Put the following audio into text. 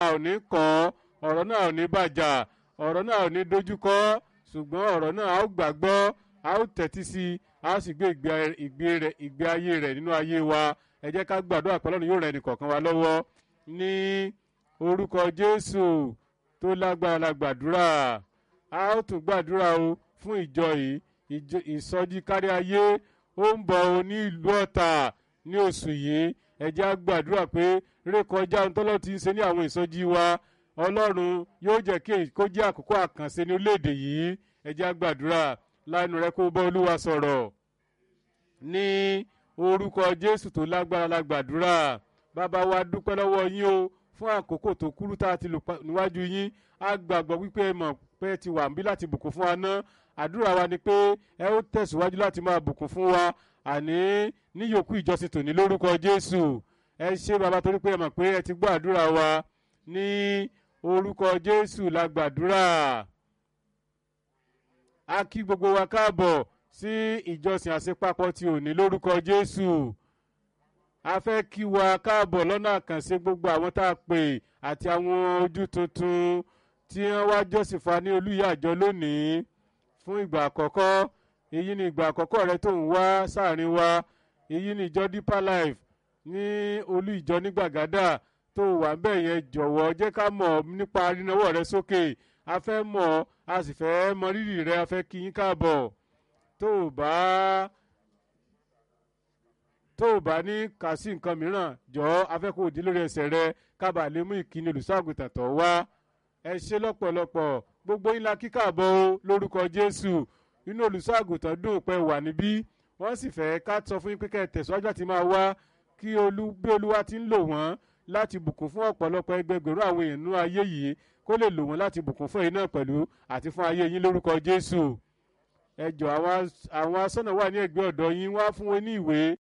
ò ní kọ́ ọ̀rọ̀ náà ò ní bàjá ọ̀rọ̀ náà ò ní dojúkọ ṣùgbọ́n ọ̀rọ̀ náà a ó gbàgbọ́ a ó tẹ́tí sí i a ó sì gbé ìgbé ayé rẹ̀ nínú ayé wa ẹ jẹ́ ká gbàdúrà pé Ọlọ́run yóò ràn ẹnìkọ̀ọ̀kan wa lọ́wọ́ ní orúkọ Jésù tó lágbára la gbàdúrà a ó tún gbàdúrà o fún ìjọ yìí ìsọjí kárí ayé ó ń bọ̀ o ní ìlú Ọ̀tà ní oṣù yìí ẹ jẹ́ á gbàdúrà pé rékọjá ohun tọ́lọ́ ti ń ṣe ní àwọn ìsọjí wa Ọlọ́run yóò jẹ́ kí kó jẹ́ àkókò àkànṣe ní orílẹ̀-èdè yìí ẹ jẹ́ á gbàdúrà lánàá rẹ kó bá Olúwa sọ̀rọ̀ ní orúkọ Jésù tó lágbára la gbàdúrà bàbá wa dúpẹ́ lọ́wọ́ yín o fún àkókò tó kúrú tá a ti lò níwájú yín a gbàgbọ́ wípé ẹ mọ̀ pé ẹ ti wà níbí láti bùkún fún wa náà àdúrà wa ni pé ẹ ó tẹ̀síwájú láti máa bùkún fún wa àní níyòókù ìjọsìn tòní lórúkọ Jésù ẹ ṣé bàbá torí pé ẹ mọ̀ pé ẹ ti gbọ́ àdúrà wa ní orúkọ Jésù la gbàdúrà a kí gbogbo wa káàbọ̀ sí ìjọsìn àṣepapọ̀ ti òní lórúkọ Jésù a fẹ́ kí wa káàbọ̀ lọ́nà àkànṣe gbogbo àwọn tá a pè àti àwọn ojú tuntun tí wọ́n wá jọ́sìn fa ní olúyà àjọ lónìí fún ìgbà àkọ́kọ́ èyí ni ìgbà àkọ́kọ́ rẹ tó ń wá sáàrin wa èyí ni ìjọ Deeper Life ní olú ìjọ ní Gbàgádà tó wà ń bẹ̀ yẹn jọ̀wọ́ jẹ́ ká mọ̀ nípa rínáwọ́ rẹ sókè a fẹ́ mọ̀ a sì fẹ́ mọ rírì rẹ a fẹ́ kí yín káàbọ̀ tó o bá tó o bá ní kà sí nǹkan mìíràn jọ afẹ́kọ̀ọ́ òdì lórí ẹsẹ̀ rẹ kábàá lè mú ìkíni olùṣọ́àgùtàn tó wá ẹ ṣe lọ́pọ̀lọpọ̀ gbogbo yín la kíkàbọ̀ o lórúkọ Jésù inú olùṣọ́àgùtàn dùn pé wà níbí wọ́n sì fẹ́ ká sọ fún yín pé kẹ́ ẹ tẹ̀síwájú àti máa wá kí olú bí olúwa ti ń lò wọ́n láti bùkún fún ọ̀pọ̀lọpọ̀ ẹgbẹgbẹ̀rún àwọn èèyàn nínú ayé yìí kó lè lò wọ́n láti bùkún fún ẹ̀yin náà pẹ̀lú àti fún ayé yín lórúkọ Jésù ẹ jọ àwọn asọ́nà wà ní ẹ̀gbẹ́ ọ̀dọ̀ yín wá fún wọn ní ìwé